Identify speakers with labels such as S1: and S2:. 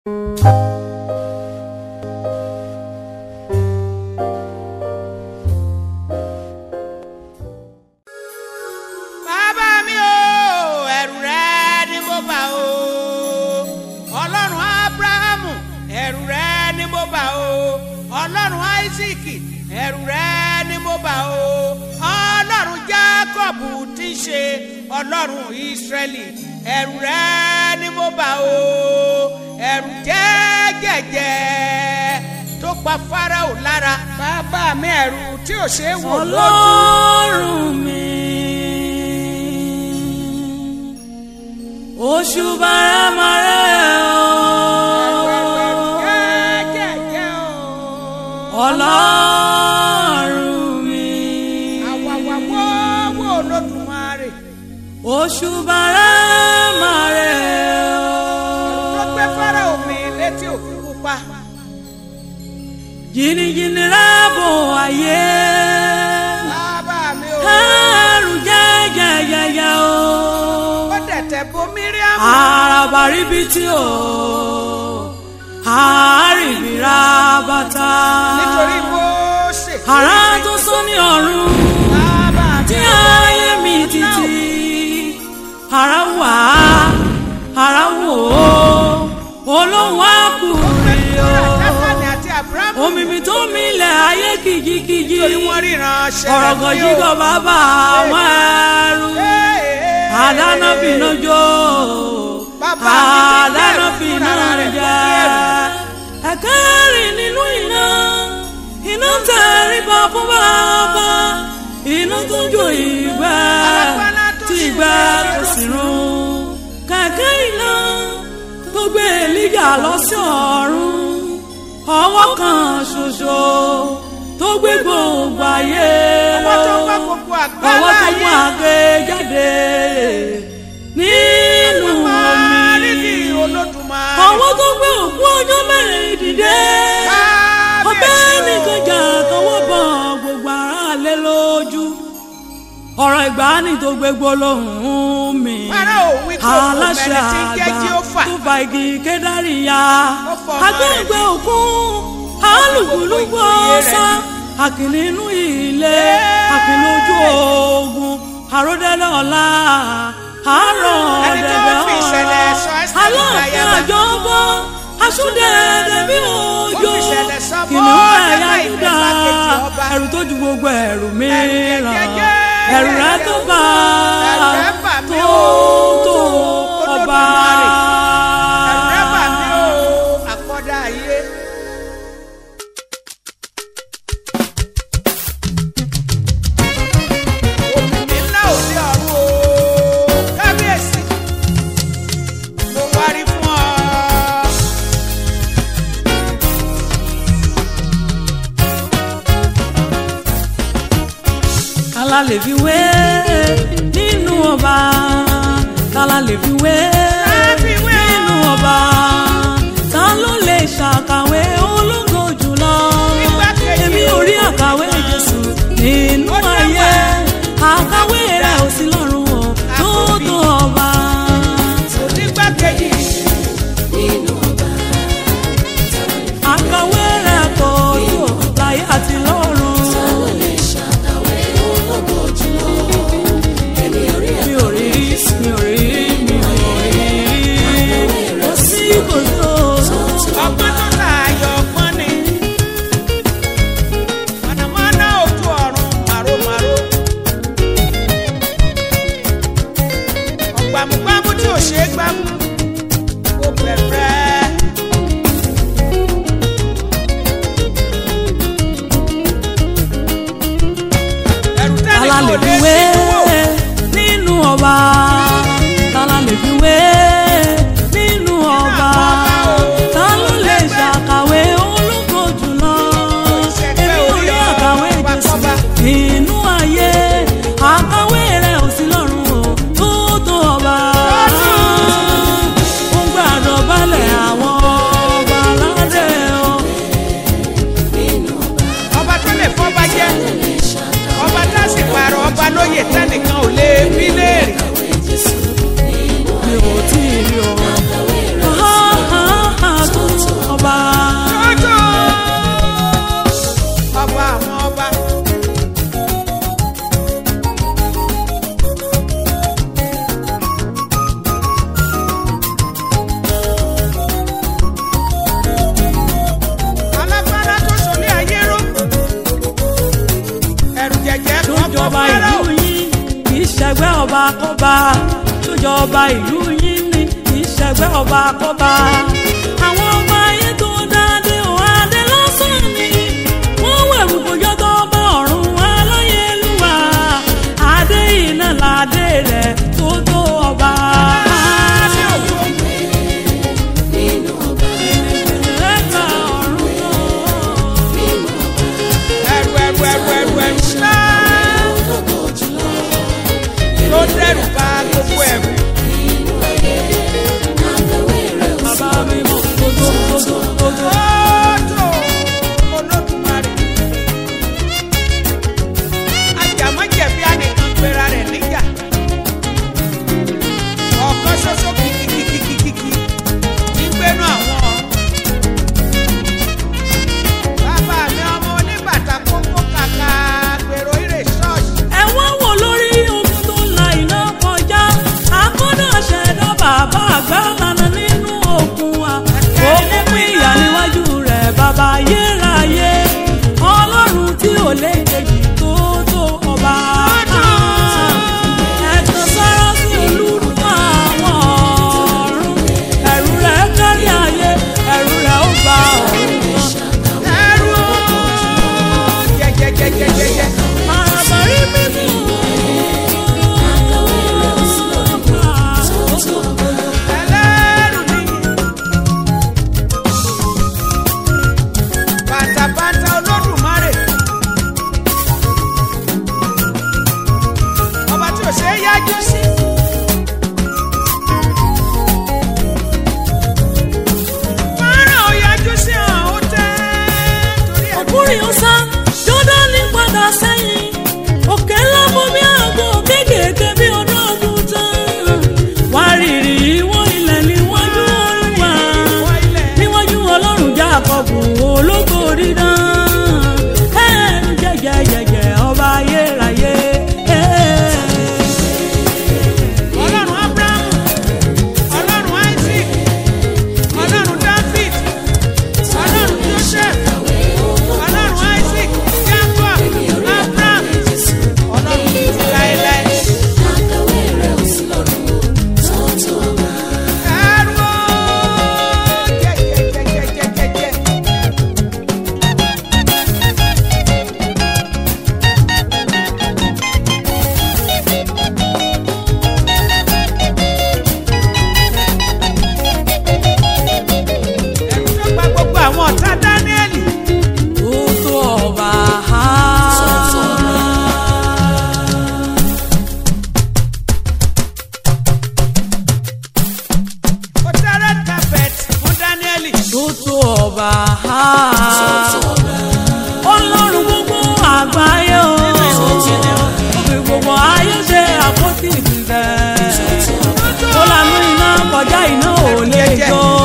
S1: bàbá mi o ẹ̀rù rẹ ni mo bà o ọlọ́run abrahamu ẹ̀rù rẹ ni mo bà o ọlọ́run isaac ẹ̀rù rẹ ni mo bà o ọlọ́run jacob tí ń ṣe ọlọ́run israẹli ẹ̀rù rẹ ni mo bà o ẹ̀rù jẹ́jẹ̀jẹ̀ tó pa farao lára bàbá mi ẹ̀rù tí ò ṣeé wò lójú.
S2: ọlọ́run mi oṣù bàrẹ́màrẹ́
S1: jẹ́jẹ̀jẹ̀ o.
S2: ọlọ́run mi
S1: àwàwàwọ́wọ́ olódùmarè
S2: oṣù bàrẹ́màrẹ́
S1: tó gbé fáráò mi létí òkun pupa
S2: jìnnìjìnnì rábò ayé
S1: bàbá mi ò
S2: ẹrù jẹ́jẹ̀jẹ̀jẹ̀ o.
S1: ó dẹ̀tẹ̀ bo míríàmù
S2: àràbà ríbi tí o àárìbìrà bàtà
S1: nítorí Mósè
S2: àrà tó sún ní ọ̀run
S1: bàbá mi
S2: tí ayé mi títí àrà wà àrà wò ó olóhùn àkùrẹ́ o
S1: dákàní àti àbúrámù
S2: omi mi tó milẹ̀ ayé kìjikìji
S1: torí wọ́n ríran ṣẹlẹ̀
S2: ọ̀rọ̀gọ̀ jígọ̀ bàbá àwọn ẹrú àdáná bínú jó
S1: Bàbá mi ti
S2: àdáná
S1: bẹ̀rù
S2: bínú
S1: fúnra rẹ̀
S2: jẹ ẹ̀kẹ́rì nínú iná iná tẹríba fún bàbá iná tó jó ìgbẹ́
S1: Alágbára tó
S2: tí
S1: sì
S2: ìgbẹ́
S1: wá
S2: kò sì run kẹ̀kẹ́ iná tó gbé èlíjà lọ sí ọ̀run ọwọ́ kan ṣoṣo tó gbé gbogbo ayé
S1: ọwọ́ tó
S2: ró
S1: gbọ́ gbogbo àgbá
S2: ọwọ́ tó mú
S1: láàyè
S2: àgbẹ̀ jáde nínú
S1: rírì
S2: omi
S1: olódùmarè
S2: ọwọ́ tó gbé òkú ọjọ́ mẹ́rin dìde ọbẹ̀
S1: kábíyèsí
S2: nìkan jà tọwọ́ bọ̀ gbogbo ara lé lójú ọ̀rọ̀ ìgbàanì tó gbé gbólóhùn mi
S1: Fáráò wí pé òun
S2: aláṣẹ
S1: mẹ́rin tí ń jẹ́
S2: àgbà
S1: Jéhófà.
S2: tó fa igi kédárì ya
S1: Ó fọ ọmọ rẹ̀
S2: agbẹ́gbẹ́ òkun alùpùpù ọ̀sá àkìlì inú ilé àkìlì ojú ogun àròdẹ́lẹ̀ ọ̀la àárọ̀
S1: Ẹni tó
S2: ọ̀dẹ̀dẹ̀
S1: fi ìṣẹ̀lẹ̀ sọ Ẹ́sítérì
S2: aláàfin
S1: láyàbá.
S2: àjọbọ asúndẹ̀ẹ̀dẹ̀ bí òjò
S1: Ó fi ìṣẹ̀lẹ̀ sọ
S2: kìnìún
S1: mọ́
S2: ẹ̀yà
S1: Mọ́dékáì
S2: Júdà
S1: igbákejì ọba.
S2: ẹ̀rù tó ju gbogbo ẹ̀rù
S1: Ẹ̀rù
S2: mìíràn
S1: jẹjẹrẹ,
S2: ẹ̀rù rẹ tó bá
S1: Ẹ̀rù rẹ bà mí
S2: tó
S1: o,
S2: tó ọba.
S1: Olódùmarè. ẹ̀rù rẹ bà mí o àkọ́dá ayé. Òmìnir ńlá òde ọ̀run o, kábíyèsí, mo wárí fún ọ.
S2: kálá lè fi wé nínú ọba kálá lè fi wé
S1: fi wé o.
S2: nínú ọba ta ló lè ṣàkàwé ológo jùlọ
S1: Igbákejì
S2: èmi ò rí àkàwé jésù nínú
S1: Ó dá
S2: ayé
S1: wà.
S2: àkàwé rẹ ò sí lọ́rùn o tó tó ọba.
S1: Onígbàkejì
S2: àkàwé rẹ kò tó láyé àti lọ́run. mi ò rí mi ò rí mi ò rí ọba tó jọba ìlú yín ní ìṣẹ̀gbẹ́ ọba kọ́ba. àwọn ọba ayé tó dáadé ò adé lásán ni wọ́n wẹ̀rù bójọ́ tó bá ọ̀run aláyélúwà adé iná ládé rẹ̀ tó tó ọba. Ẹ̀ka ọ̀run náà.
S1: ẹrù ẹrù ẹrù ẹrù ẹrù ńlá tó dẹrù bá gbogbo ẹrù.
S2: Bàbá mi mọ̀ gbogbo gbogbo gbogbo.
S1: Ọjọ́ Olódùmarè. Ajàmọ́jẹ̀bi anìkan pera rẹ̀ níjà. Ọ̀kan ṣoṣo kìkìkìkìkìkì nígbẹ́nu àwọn ọ̀run. Bàbá mi ọmọ oníbàtà kókó kàkà gbèrò ìrè ṣọ́ọ̀ṣì.
S2: ẹ̀wọ̀n wò lórí omi tó la iná kọjá akọ́dà ṣẹ̀dá bàbá àgbà lànà nínú òkun wa ó mú pín ìyá níwájú rẹ̀ bàbá ayérayé ọlọ́run tí ò lè kejì tó tó ọba. ẹ̀tàn sára sí olúru àwọn ọ̀run ẹ̀rù rẹ̀ kárí ayé ẹ̀rù rẹ̀ ó bá ọ̀run wọn.
S1: Ẹrú jẹjẹjẹjẹjẹjẹ.
S2: Àbárí mímú.
S1: Ẹlẹ́rù ni. Bàtàbàtà Olódùmarè. Ọba tí ò ṣe é yájú sí. Fọ́nrán ò yájú sí hàn ó tẹ́ torí ẹ̀.
S2: ọkùnrin ọ̀sá jọ́dánì padà sẹ́yìn òkè ńlá bomi àgbo kéékèèké bí ọdún ọdún tán wárìrì ìwọ̀n ilẹ̀ níwájú olúwa níwájú ọlọ́run jákọ́bù ológo dídán ẹ̀ẹ́n jẹ́jẹ́jẹ́jẹ́ ọba ayérayé.
S1: Ọlọ́run Ábúráhámù, Ọlọ́run Isaac, Ọlọ́run David, Ọlọ́run Joseph, Ọlọ́run Isaac, Jacob, Abraham, Ọlọ́run títí láéláé. Ẹrú o, jẹjẹjẹjẹjẹjẹ. Ẹrú tó gba gbogbo àwọn ọ̀tá Dáníẹ́lì.
S2: tó tó ọba.
S1: Ó tẹ́ red carpet fún Dáníẹ́lì.
S2: tó tó ọba. ọlọ́run gbogbo àgbáyé o. òfin gbogbo ayé ṣe àpótí ìfẹ́. ó lanú iná kọjá iná ò lè jó.